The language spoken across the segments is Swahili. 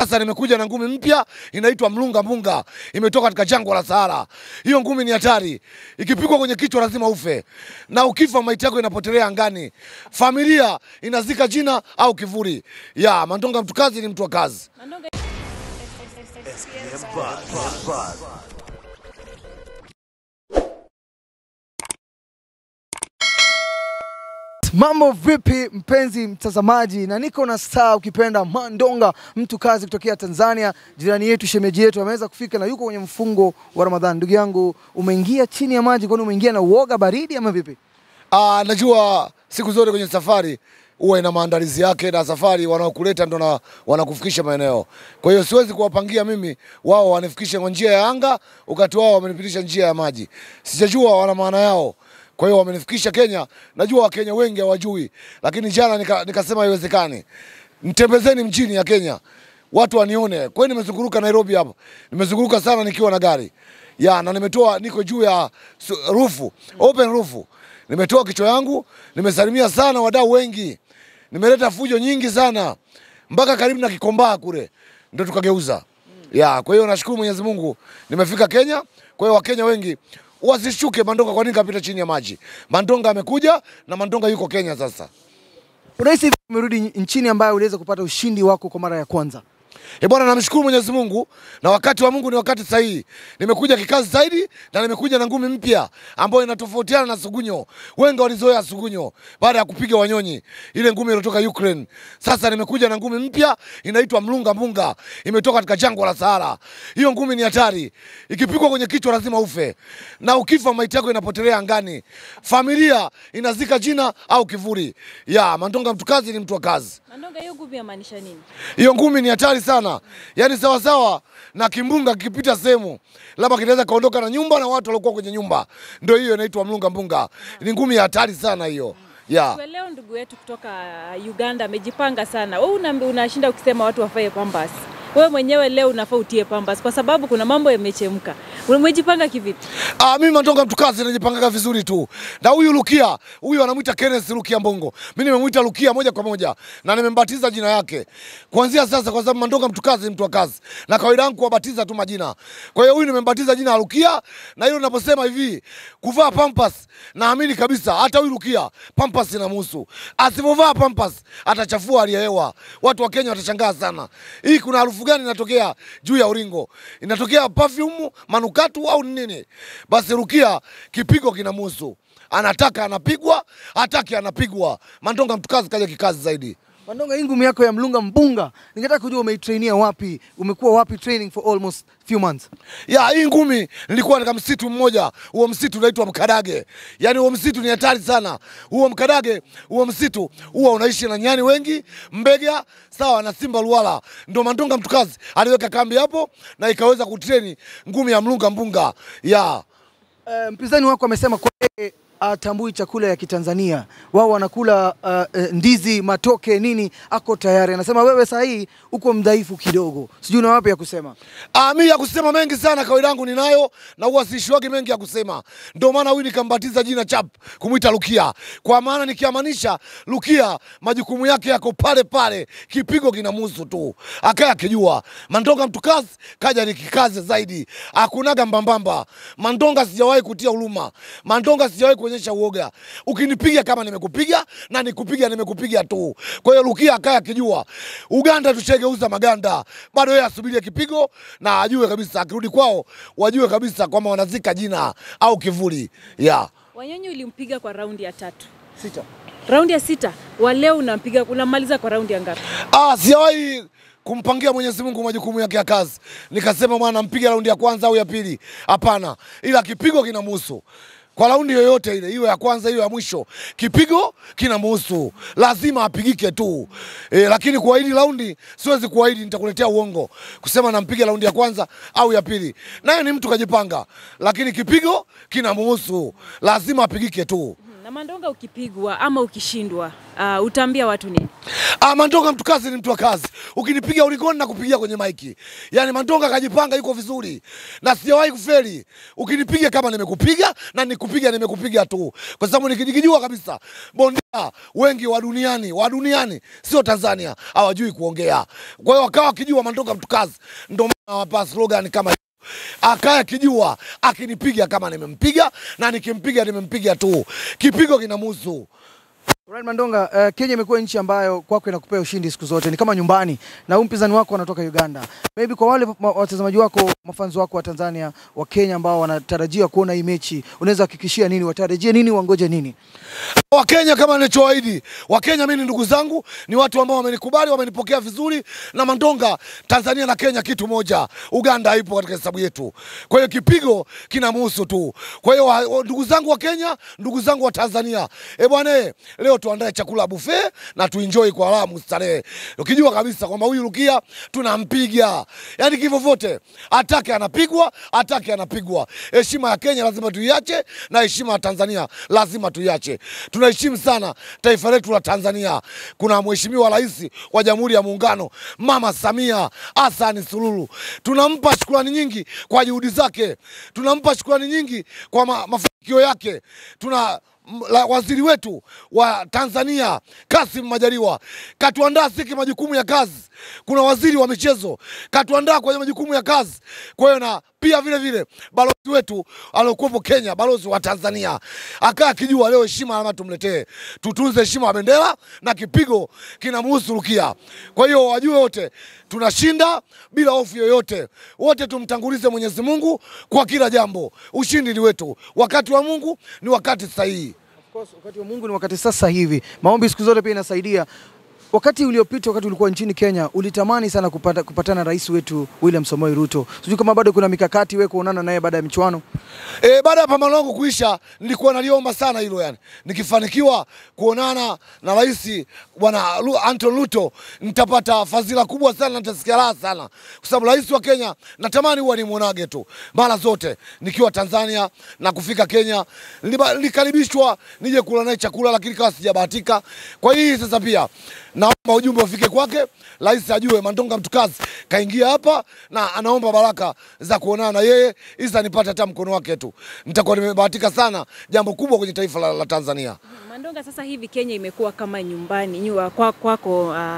Sasa nimekuja na ngumi mpya inaitwa mlunga munga, imetoka katika jangwa la Sahara. Hiyo ngumi ni hatari, ikipigwa kwenye kichwa lazima ufe, na ukifa maiti yako inapotelea angani, familia inazika jina au kivuli. Ya Mandonga mtu kazi ni mtu wa kazi. Mandonga Mambo vipi mpenzi mtazamaji, na niko na star ukipenda Mandonga mtu kazi kutokea Tanzania, jirani yetu, shemeji yetu ameweza kufika na yuko kwenye mfungo wa Ramadhani. Ndugu yangu, umeingia chini ya maji, kwani umeingia na uoga baridi ama vipi? Ah, najua siku zote kwenye safari huwa ina maandalizi yake, na safari wanaokuleta ndo na- wanakufikisha maeneo. Kwa hiyo siwezi kuwapangia mimi wao wanifikishe kwa njia ya anga, wakati wao wamenipitisha njia ya maji. Sijajua wana maana yao. Kwa hiyo wamenifikisha Kenya. Najua Wakenya wengi hawajui, lakini jana nika- nikasema haiwezekani, mtembezeni mjini ya Kenya watu wanione. Kwa hiyo nimezunguruka Nairobi hapa, nimezunguruka sana nikiwa na gari ya na nimetoa, niko juu ya su- rufu, open rufu, nimetoa kichwa yangu, nimesalimia sana wadau wengi, nimeleta fujo nyingi sana mpaka karibu na Kikombaa kule ndo tukageuza ya. Kwa hiyo nashukuru Mwenyezi Mungu nimefika Kenya. Kwa hiyo Wakenya wengi wasishuke Mandonga. Kwa nini kapita chini ya maji? Mandonga amekuja na Mandonga yuko Kenya sasa. Unahisi vipi umerudi nchini ambayo uliweza kupata ushindi wako kwa mara ya kwanza? E bwana, namshukuru Mwenyezi Mungu na wakati wa Mungu ni wakati sahihi. Nimekuja kikazi zaidi na nimekuja na ngumi mpya ambayo inatofautiana na Sugunyo. Wengi walizoea Sugunyo baada ya kupiga Wanyonyi, ile ngumi iliyotoka Ukraine. Sasa nimekuja na ngumi mpya inaitwa mlunga munga, imetoka katika jangwa la Sahara. Hiyo ngumi ni hatari, ikipigwa kwenye kichwa lazima ufe, na ukifa maiti yako inapotelea angani, familia inazika jina au kivuli. Ya Mandonga mtu kazi ni mtu wa kazi. Mandonga, hiyo ngumi yamaanisha nini? Hiyo ngumi ni hatari sana, yaani sawasawa na kimbunga kikipita sehemu, labda kinaweza kaondoka na nyumba na watu waliokuwa kwenye nyumba. Ndio hiyo inaitwa mlunga mbunga. Ni ngumi ya hatari sana hiyo ya Kwa leo ndugu yetu kutoka Uganda amejipanga sana. Wewe una, unashinda ukisema watu wafae pambas. Wewe mwenyewe leo unafaa utie pambas kwa sababu kuna mambo yamechemka. Umejipanga kivipi? Ah, mimi Mandonga mtukazi najipangaga vizuri tu. Na huyu Lukia, huyu anamwita Kenneth Lukia Mbongo. Mimi nimemwita Lukia moja kwa moja na nimembatiza jina yake. Kuanzia sasa kwa sababu Mandonga mtukazi ni mtu wa kazi. Na kawaida yangu kuwabatiza tu majina. Kwa hiyo huyu nimembatiza jina la Lukia na hilo ninaposema hivi, kuvaa pampas naamini kabisa hata huyu Lukia pampas inamhusu. Asipovaa pampas atachafua hali ya hewa. Watu wa Kenya watashangaa sana. Hii kuna harufu gani inatokea juu ya uringo? Inatokea perfume, manukatu au nini? Basi Rukia kipigo kinamhusu. Anataka anapigwa, hataki anapigwa. Mandonga mtukazi kaja kikazi zaidi. Mandonga, hii ngumi yako ya mlunga mbunga, ningetaka kujua umeitrainia wapi? Umekuwa wapi training for almost few months? Ya hii ngumi nilikuwa katika msitu mmoja, huo msitu unaitwa Mkadage. Yaani huo msitu ni hatari sana. Huo Mkadage, huo msitu huwa unaishi na nyani wengi, mbega, sawa na simba luwala. Ndio Mandonga mtukazi aliweka kambi hapo na ikaweza kutreni ngumi ya mlunga mbunga. Ya Uh, mpinzani wako amesema kwa yeye atambui chakula ya Kitanzania, wao wanakula uh, uh, ndizi, matoke, nini, ako tayari. Anasema wewe saa hii uko mdhaifu kidogo, sijui una wapi ya kusema. Ah, mimi ya kusema mengi sana kawaida yangu ninayo na huwa siishiwagi mengi ya kusema. Ndio maana huyu nikambatiza jina chap kumwita Lukia. Kwa maana nikiamanisha Lukia majukumu yake yako pale pale, kipigo kinamhusu tu. Akaya akijua Mandonga mtukazi kaja nikikaze zaidi. Hakunaga mbambamba. Mandonga sijawahi kutia huruma. Mandonga sijawahi kuonyesha uoga. Ukinipiga kama nimekupiga na nikupiga nimekupiga tu. Kwa hiyo Lukia akaya akijua Uganda tushegeuza maganda. Bado yeye asubirie kipigo na ajue kabisa akirudi kwao wajue kabisa kwamba wanazika jina au kivuli. Yeah. Wanyonyi ulimpiga kwa raundi ya tatu. Sita. Raundi ya sita. Wa leo unampiga unamaliza kwa raundi ya ngapi? Ah, sijawahi kumpangia Mwenyezi Mungu majukumu yake ya kazi. Nikasema mwana mpiga raundi ya kwanza au ya pili. Hapana. Ila kipigo kinamhusu. Kwa raundi yoyote ile, iwe ya kwanza iwe ya mwisho, kipigo kinamhusu, lazima apigike tu e, lakini kuahidi raundi siwezi kuahidi, nitakuletea uongo kusema nampiga raundi ya kwanza au ya pili. Naye ni mtu kajipanga, lakini kipigo kinamhusu, lazima apigike tu Na Mandonga, ukipigwa ama ukishindwa, uh, utaambia watu nini? Ah, Mandonga mtu kazi ni mtu wa kazi. Ukinipiga ulikoni na kupigia kwenye maiki. Yaani Mandonga kajipanga yuko vizuri. Na sijawahi kufeli. Ukinipiga kama nimekupiga na nikupiga nimekupiga tu. Kwa sababu nikijijua kabisa bondia wengi wa duniani, wa duniani sio Tanzania hawajui kuongea. Kwa hiyo wakawa wakijua Mandonga mtu kazi. Ndio maana wapa slogan kama hiyo. Akaya kijua akinipiga kama nimempiga na nikimpiga nimempiga tu. Kipigo kinamuhusu. Brian Mandonga, uh, Kenya imekuwa nchi ambayo kwako inakupea ushindi siku zote, ni kama nyumbani, na huyu mpinzani wako anatoka Uganda. Maybe kwa wale ma- watazamaji wako, mafanzi wako wa Tanzania, wa Kenya ambao wanatarajia kuona hii mechi, unaweza hakikishia nini? Watarajie nini? Wangoje nini? Wakenya kama nilichoahidi, Wakenya mimi ni ndugu zangu, ni watu ambao wamenikubali, wamenipokea vizuri. Na Mandonga, Tanzania na Kenya kitu moja, Uganda haipo katika hesabu yetu. Kwa hiyo kipigo kinamhusu tu. Kwa hiyo wa- wa- ndugu zangu wa Kenya, ndugu zangu wa Tanzania, eh bwana, eh, leo tuandae chakula buffet na tuenjoy kwa raha mustarehe, ukijua kabisa kwamba huyu Rukia tunampiga, yani kivyo vyote, atake anapigwa, atake anapigwa. Heshima ya Kenya lazima tuiache na heshima ya Tanzania lazima tuiache. Tunaheshimu sana taifa letu la Tanzania. Kuna mheshimiwa rais wa Jamhuri ya Muungano Mama Samia Hassan Suluhu, tunampa shukrani nyingi kwa juhudi zake, tunampa shukrani nyingi kwa ma, mafanikio yake. Tuna m- la, waziri wetu wa Tanzania Kasim Majaliwa katuandaa siki majukumu ya kazi. Kuna waziri wa michezo katuandaa kwenye majukumu ya kazi. Kwa hiyo na pia vile vile balozi wetu aliokuwepo Kenya, balozi wa Tanzania akaa akijua leo heshima lazima tumletee, tutunze heshima ya bendera na kipigo kinamhusu Rukia. Kwa hiyo wajue wote tunashinda bila hofu yoyote, wote tumtangulize Mwenyezi Mungu kwa kila jambo. Ushindi ni wetu, wakati wa Mungu ni wakati sahihi. Of course, wakati wa Mungu ni wakati sasa hivi. Maombi siku zote pia inasaidia. Wakati uliopita, wakati ulikuwa nchini Kenya, ulitamani sana kupata, kupatana na rais wetu William Samoei Ruto. Sijui kama bado kuna mikakati wewe kuonana naye baada ya michuano. E, baada ya pambano langu kuisha, nilikuwa naliomba sana hilo yani, nikifanikiwa kuonana na rais bwana Lu- Anton Ruto nitapata fadhila kubwa sana, na nitasikia raha sana, kwa sababu rais wa Kenya natamani huwa nimwonage tu mara zote nikiwa Tanzania na kufika Kenya. Niliba- Nilikaribishwa nije kula naye chakula, lakini kawa sijabahatika. Kwa hii sasa pia naomba ujumbe ufike kwake, rais ajue Mandonga mtukazi kaingia hapa na anaomba baraka za kuonana na yeye, isa nipate hata mkono wake tu, nitakuwa nimebahatika sana, jambo kubwa kwenye taifa la, la Tanzania. Mandonga, sasa hivi Kenya imekuwa kama nyumbani nyua, kwa, kwako uh,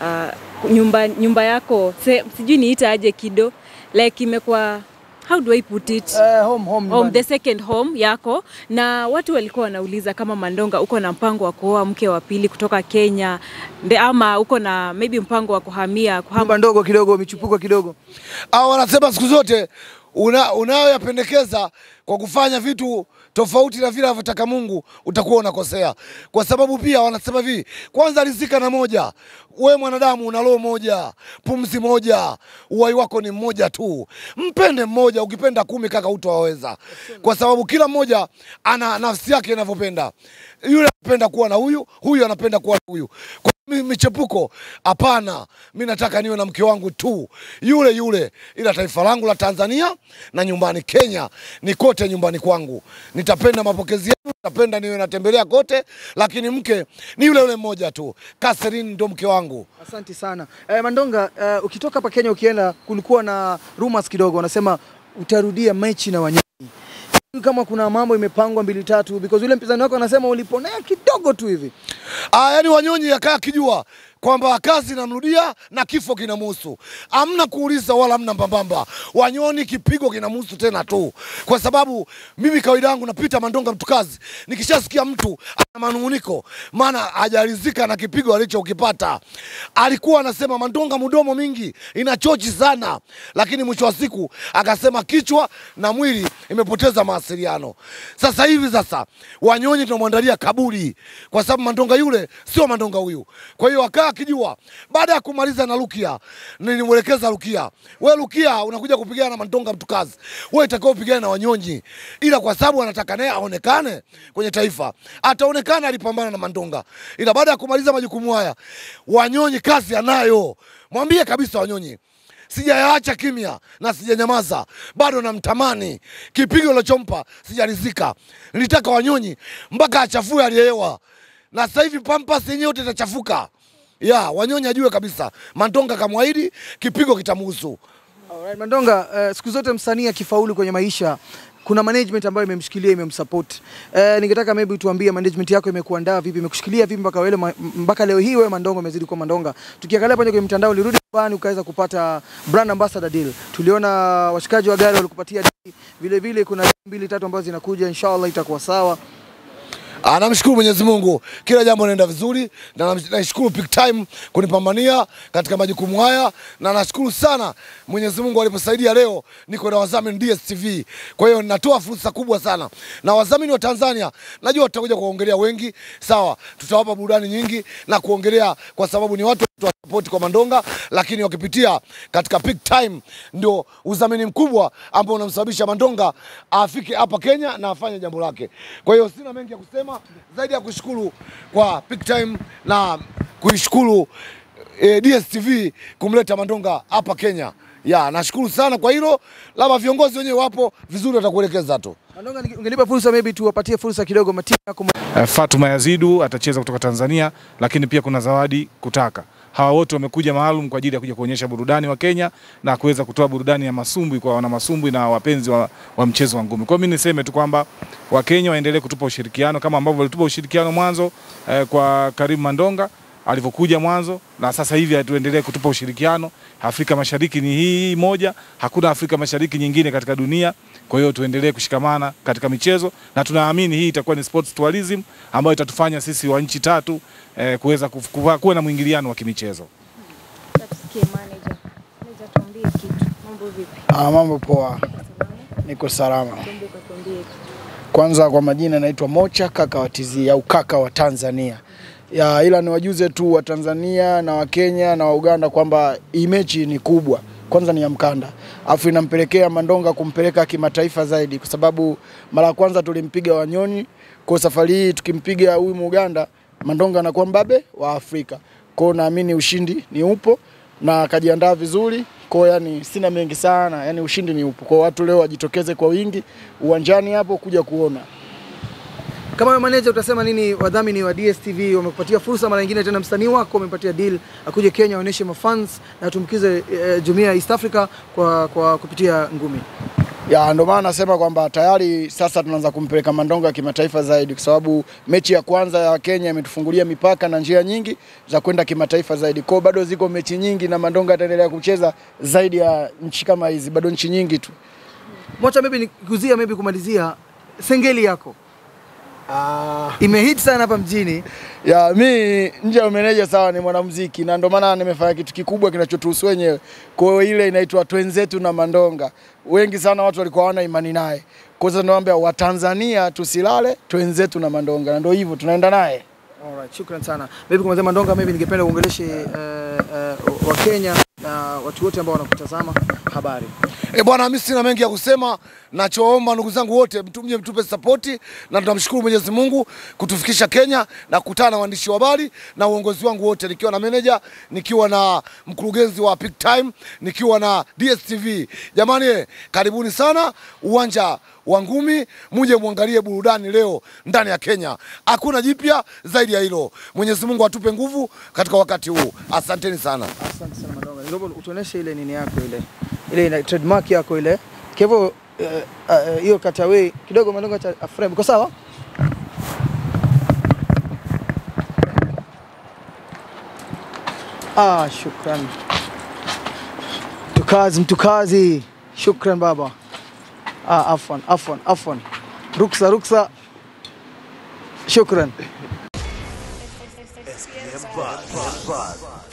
uh, nyumba, nyumba yako se, sijui niita aje kido like imekuwa how do I put it Eh, home, home, home, nyumbani. the second home yako, na watu walikuwa wanauliza kama Mandonga uko na mpango wa kuoa mke wa pili kutoka Kenya nde, ama uko na maybe mpango wa kuhamia kuhama Nyumba ndogo kidogo, michupuko kidogo. au wanasema siku zote una, unayoyapendekeza kwa kufanya vitu tofauti na vile anavyotaka Mungu utakuwa unakosea, kwa sababu pia wanasema hivi, kwanza rizika na moja. We mwanadamu una roho moja, pumzi moja, uhai wako ni mmoja tu. Mpende mmoja, ukipenda kumi kaka utawaweza, kwa sababu kila mmoja ana nafsi yake inavyopenda. Yule anapenda kuwa na huyu, huyu anapenda kuwa na huyu. Kwa mi- michepuko hapana, mi nataka niwe na mke wangu tu yule yule, ila taifa langu la Tanzania na nyumbani Kenya ni kote nyumbani kwangu. Nitapenda mapokezi yenu, nitapenda niwe natembelea kote, lakini mke ni yule yule mmoja tu. Catherine ndo mke wangu. Asante sana. Eh, Mandonga, eh, ukitoka hapa Kenya ukienda, kulikuwa na rumors kidogo, wanasema utarudia mechi na Wanyonyi. Sijui kama kuna mambo imepangwa mbili tatu, because yule mpinzani wako anasema uliponea kidogo tu hivi. Ah, yani Wanyonyi akaa akijua kwamba kazi inamrudia na kifo kinamuhusu. Amna kuuliza wala amna mbambamba. Wanyoni kipigo kinamuhusu tena tu, kwa sababu mimi kawaida yangu napita Mandonga mtukazi, nikishasikia mtu ana manunguniko, maana hajaridhika na kipigo alichokipata. Alikuwa anasema Mandonga mudomo mingi inachochi sana, lakini mwisho wa siku akasema kichwa na mwili imepoteza mawasiliano. Sasa hivi sasa Wanyonyi tunamwandalia kaburi, kwa sababu Mandonga yule sio Mandonga huyu. Kwa hiyo akaa akijua, baada ya kumaliza na Rukia, nilimwelekeza Rukia, we Rukia unakuja kupigana na Mandonga mtukazi, we itakao upigane na Wanyonyi, ila kwa sababu anataka naye aonekane kwenye taifa, ataonekana alipambana na Mandonga, ila baada ya kumaliza majukumu haya, Wanyonyi kazi anayo. Mwambie kabisa Wanyonyi sijayaacha kimya na sijanyamaza, bado namtamani. Kipigo lichompa sijarizika, nilitaka Wanyonyi mpaka achafue aliyehewa, na sasa hivi Pampas yenyewe yote itachafuka. Ya Wanyonyi ajue kabisa, Mandonga kamwahidi kipigo kitamhusu. Alright, Mandonga, uh, siku zote msanii akifaulu kwenye maisha kuna management ambayo imemshikilia imemsupport. Uh, ningetaka maybe tuambie management yako imekuandaa vipi, imekushikilia vipi mpaka wewe ma- mpaka leo hii wewe Mandonga umezidi kuwa Mandonga. Tukiangalia pale kwenye mtandao ulirudi nyumbani ukaweza kupata brand ambassador deal. Tuliona washikaji wa gari walikupatia deal. Vile vile kuna deal mbili tatu ambazo zinakuja inshallah itakuwa sawa. Ah, namshukuru Mwenyezi Mungu, kila jambo linaenda vizuri, na nam- naishukuru Peak Time kunipambania katika majukumu haya, na nashukuru sana Mwenyezi Mungu aliposaidia leo niko na wadhamini DSTV. Kwa hiyo natoa fursa kubwa sana na wadhamini wa Tanzania, najua tutakuja kuongelea wengi, sawa, tutawapa burudani nyingi na kuongelea, kwa sababu ni watu wa support kwa Mandonga, lakini wakipitia katika Peak Time ndio udhamini mkubwa ambao unamsababisha Mandonga afike hapa Kenya na afanye jambo lake. Kwa hiyo sina mengi ya kusema zaidi ya kushukuru kwa Peak Time na kuishukuru eh, DSTV kumleta Mandonga hapa Kenya. Ya, nashukuru sana kwa hilo, labda viongozi wenyewe wapo vizuri, watakuelekeza tu. Mandonga, ninge- ungenipa fursa maybe tuwapatie fursa kidogo matimu yako Eh, Fatuma Yazidu atacheza kutoka Tanzania, lakini pia kuna Zawadi Kutaka. Hawa wote wamekuja maalum kwa ajili ya kuja kuonyesha burudani wa Kenya na kuweza kutoa burudani ya masumbwi kwa wana masumbwi na wapenzi wa, wa mchezo wa ngumi. Kwa hiyo mimi niseme tu kwamba Wakenya waendelee kutupa ushirikiano kama ambavyo walitupa ushirikiano mwanzo eh, kwa Karim Mandonga alivyokuja mwanzo na sasa hivi tuendelee kutupa ushirikiano. Afrika Mashariki ni hii moja, hakuna Afrika Mashariki nyingine katika dunia. Kwa hiyo tuendelee kushikamana katika michezo na tunaamini hii itakuwa ni sports tourism ambayo itatufanya sisi wa nchi tatu eh, kuweza kuf- kuwa kuwa na mwingiliano wa kimichezo. Tusikie manager. Manager, tuambie kitu. Mambo vipi? Ah, mambo poa, Salama? niko salama. Kumbuka tuambie kitu. Kwanza kwa majina naitwa Mocha kaka wa TZ au kaka wa Tanzania. Ya, ila niwajuze tu wa Tanzania na wa Kenya na wa Uganda kwamba hii mechi ni kubwa. Kwanza ni ya mkanda, afu inampelekea Mandonga kumpeleka kimataifa zaidi, kwa sababu mara ya kwanza tulimpiga Wanyonyi, kwa safari hii tukimpiga huyu Muganda, Mandonga anakuwa mbabe wa Afrika. Kwa hiyo naamini ushindi ni upo na akajiandaa vizuri. Kwa hiyo yani sina mengi sana, yani ushindi ni upo. Kwa hiyo watu leo wajitokeze kwa wingi uwanjani hapo kuja kuona. Kama wewe manager utasema nini wadhamini wa DSTV wamekupatia fursa mara nyingine tena msanii wako wamepatia deal akuje Kenya aoneshe mafans na tumkize eh, jumuiya ya East Africa kwa, kwa kupitia ngumi. Ya ndio maana nasema kwamba tayari sasa tunaanza kumpeleka Mandonga kimataifa zaidi, kwa sababu mechi ya kwanza ya Kenya imetufungulia mipaka na njia nyingi za kwenda kimataifa zaidi. Kwa hiyo bado ziko mechi nyingi na Mandonga ataendelea kucheza zaidi ya nchi kama hizi, bado nchi nyingi tu. Mocha, maybe nikuzia maybe kumalizia sengeli yako imehit sana hapa mjini. Ya mi nje ya umeneja sawa, ni mwanamuziki na ndio maana nimefanya kitu kikubwa kinachotuhusu wenyewe. Kwa hiyo ile inaitwa Twenzetu na Mandonga. Wengi sana watu walikuwa hawana imani naye. Kwa hiyo naomba Watanzania tusilale, Twenzetu na Mandonga, na ndio hivyo tunaenda naye. Alright, shukran sana. Maybe kumalizia Mandonga, maybe ningependa uongeleshe uh, uh, wa Kenya na watu wote ambao wanakutazama habari. E bwana, mimi sina mengi ya kusema. Nachoomba ndugu zangu wote, mtu mje mtupe sapoti, na tunamshukuru Mwenyezi Mungu kutufikisha Kenya na kukutana na waandishi wa habari na uongozi wangu wote, nikiwa na manager, nikiwa na mkurugenzi wa Peak Time, nikiwa na DSTV. Jamani, eh, karibuni sana uwanja wa ngumi, muje muangalie burudani leo ndani ya Kenya. Hakuna jipya zaidi ya hilo. Mwenyezi Mungu atupe nguvu katika wakati huu. Asanteni sana. Asante sana Mandonga. Niomba utuoneshe ile nini yako ile. Ile ina trademark yako ile. Kwa hivyo eh, eh, hiyo cutaway kidogo Mandonga cha frame. Iko sawa? Ah, shukran. Mtukazi, mtukazi. Shukran baba. Ah, afwan, afwan, afwan. Ruksa, ruksa. Shukran. SPM Buzz.